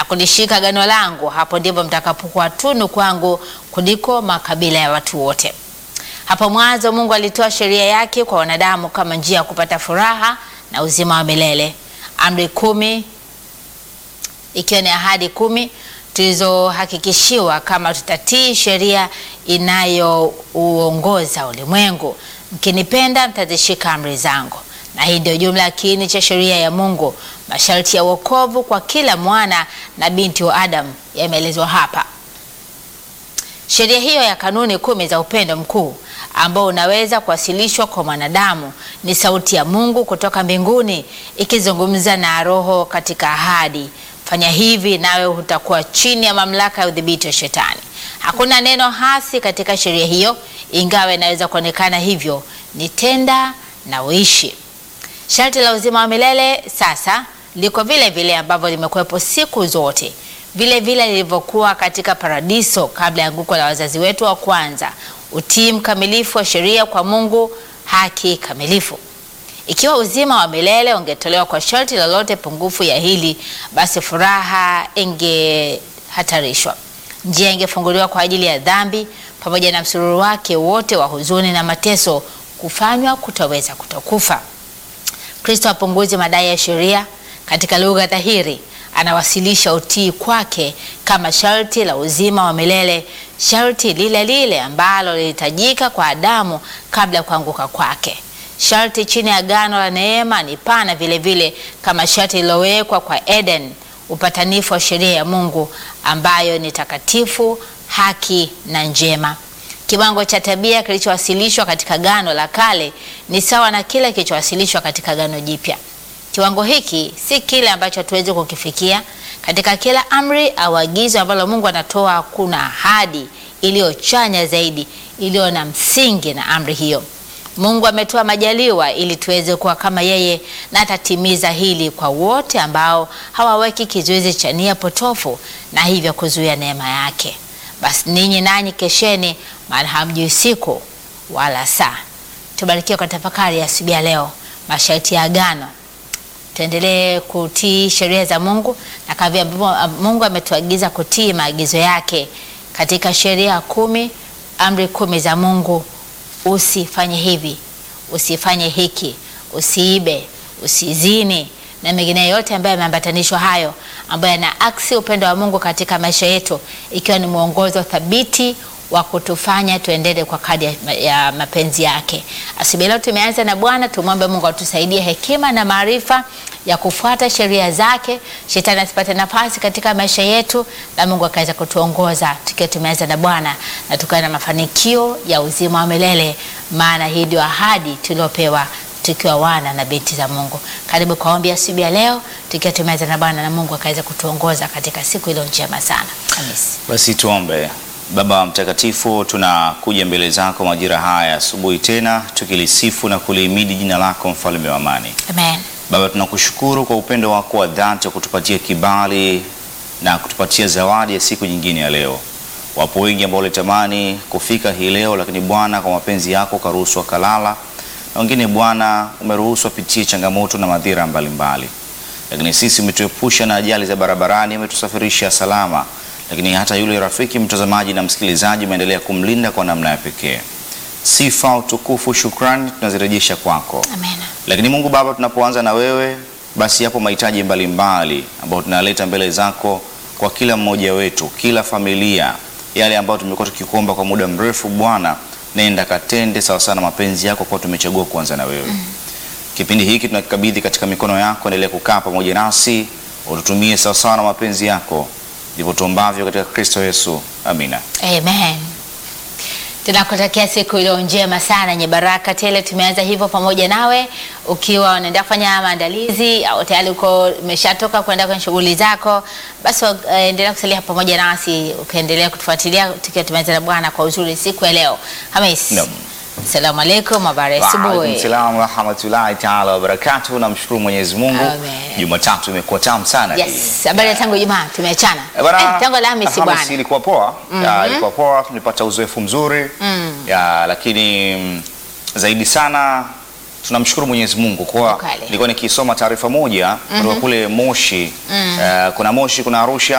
kulishika gano langu, hapo ndipo mtakapokuwa tunu kwangu kuliko makabila ya watu wote. Hapo mwanzo Mungu alitoa sheria yake kwa wanadamu kama njia ya kupata furaha na uzima wa milele. Amri kumi ikiwa ni ahadi kumi tulizohakikishiwa kama tutatii sheria inayouongoza ulimwengu. Mkinipenda mtazishika amri zangu. Na hii ndio jumla ya kiini cha sheria ya Mungu. Masharti ya wokovu kwa kila mwana na binti wa Adamu yameelezwa hapa. Sheria hiyo ya kanuni kumi za upendo mkuu ambao unaweza kuwasilishwa kwa mwanadamu ni sauti ya Mungu kutoka mbinguni ikizungumza na roho katika ahadi. Fanya hivi nawe utakuwa chini ya mamlaka ya udhibiti wa Shetani. Hakuna neno hasi katika sheria hiyo, ingawa inaweza kuonekana hivyo. Ni tenda na uishi. Sharti la uzima wa milele sasa liko vile vile ambavyo limekuwepo siku zote, vile vile lilivyokuwa katika paradiso kabla ya anguko la wazazi wetu wa kwanza: utii mkamilifu wa sheria kwa Mungu, haki kamilifu. Ikiwa uzima wa milele ungetolewa kwa sharti lolote pungufu ya hili, basi furaha ingehatarishwa, njia ingefunguliwa kwa ajili ya dhambi, pamoja na msururu wake wote wa huzuni na mateso kufanywa kutoweza kutokufa. Kristo apunguzi madai ya sheria. Katika lugha dhahiri, anawasilisha utii kwake kama sharti la uzima wa milele, sharti lile lile ambalo lilihitajika kwa Adamu kabla ya kuanguka kwake. Sharti chini ya agano la neema ni pana vile vile kama sharti lililowekwa kwa Eden, upatanifu wa sheria ya Mungu ambayo ni takatifu, haki na njema. Kiwango cha tabia kilichowasilishwa katika Agano la Kale ni sawa na kile kilichowasilishwa katika Agano Jipya. Kiwango hiki si kile ambacho hatuwezi kukifikia. Katika kila amri au agizo ambalo Mungu anatoa, kuna ahadi iliyochanya zaidi, iliyo na msingi na amri hiyo. Mungu ametoa majaliwa ili tuweze kuwa kama yeye, na atatimiza hili kwa wote ambao hawaweki kizuizi cha nia potofu na hivyo kuzuia neema yake. Basi ninyi nanyi kesheni, maana hamjui siku wala saa. Tubarikiwe kwa tafakari ya asubuhi ya leo, masharti ya agano. Tuendelee kutii sheria za Mungu na kavya Mungu ametuagiza kutii maagizo yake katika sheria kumi, amri kumi za Mungu. Usifanye hivi, usifanye hiki, usiibe, usizini na mengine yote ambayo yameambatanishwa hayo, ambayo yana aksi upendo wa Mungu katika maisha yetu, ikiwa ni mwongozo thabiti wa kutufanya tuendele kwa kadi ya mapenzi yake. Asubuhi leo tumeanza na Bwana, tumwombe Mungu atusaidie hekima na maarifa ya kufuata sheria zake, shetani asipate nafasi katika maisha yetu, na Mungu akaweza kutuongoza tukiwa tumeanza na Bwana na tukawa na mafanikio ya uzima wa milele, maana hii ndio ahadi tuliopewa tukiwa wana na binti za Mungu. Karibu kwa ombi asubuhi ya leo tukiwa tumeanza na Bwana na Mungu akaweza kutuongoza katika siku iliyo njema sana. Hamisi. Basi tuombe. Baba Mtakatifu, tunakuja mbele zako majira haya asubuhi tena tukilisifu na kulihimidi jina lako, mfalme wa amani. Amen. Baba, tunakushukuru kwa upendo wako wa dhati wa kutupatia kibali na kutupatia zawadi ya siku nyingine ya leo. Wapo wengi ambao walitamani kufika hii leo, lakini Bwana, kwa mapenzi yako ukaruhusu wakalala, na wengine Bwana umeruhusu wapitie changamoto na madhira mbalimbali, lakini sisi umetuepusha na ajali za barabarani, umetusafirisha salama lakini hata yule rafiki mtazamaji na msikilizaji umeendelea kumlinda kwa namna ya pekee. Sifa, utukufu, shukrani tunazirejesha kwako. Amen. Lakini Mungu Baba, tunapoanza na wewe, basi yapo mahitaji mbalimbali ambayo tunaleta mbele zako kwa kila mmoja wetu, kila familia, yale ambayo tumekuwa tukikuomba kwa muda mrefu. Bwana, nenda katende sawa sana mapenzi yako, kwa tumechagua kuanza na wewe. Mm. Kipindi hiki tunakikabidhi katika mikono yako, endelea kukaa pamoja nasi, ututumie sawa sawa na mapenzi yako ndivyo tuombavyo katika Kristo Yesu, amina. Amen. Tunakutakia siku iliyo njema sana yenye baraka tele. Tumeanza hivyo pamoja nawe, ukiwa unaenda kufanya maandalizi au tayari uko umeshatoka kwenda kwenye shughuli zako, basi uh, endelea kusalia pamoja nasi ukaendelea kutufuatilia tukiwa tumeanza na Bwana kwa uzuri siku ya leo. Hamis. Naam. Asalamu alaykum, habari Waalaikum asubuhi. salam warahmatullahi taala wabarakatuh. Namshukuru Mwenyezi Mungu, Amen. Jumatatu imekuwa tamu sana hii. Yes, habari ya tangu Jumaa tumeachana. Eh, bwana, Eh, tangu Alhamisi Alhamisi bwana. ilikuwa poa. Ya, ilikuwa poa, tulipata uzoefu mzuri ya, lakini mm, zaidi sana tunamshukuru Mwenyezi Mungu kwa Ukale. nilikuwa nikisoma taarifa moja kutoka kule Moshi. Eh, kuna Moshi, kuna Arusha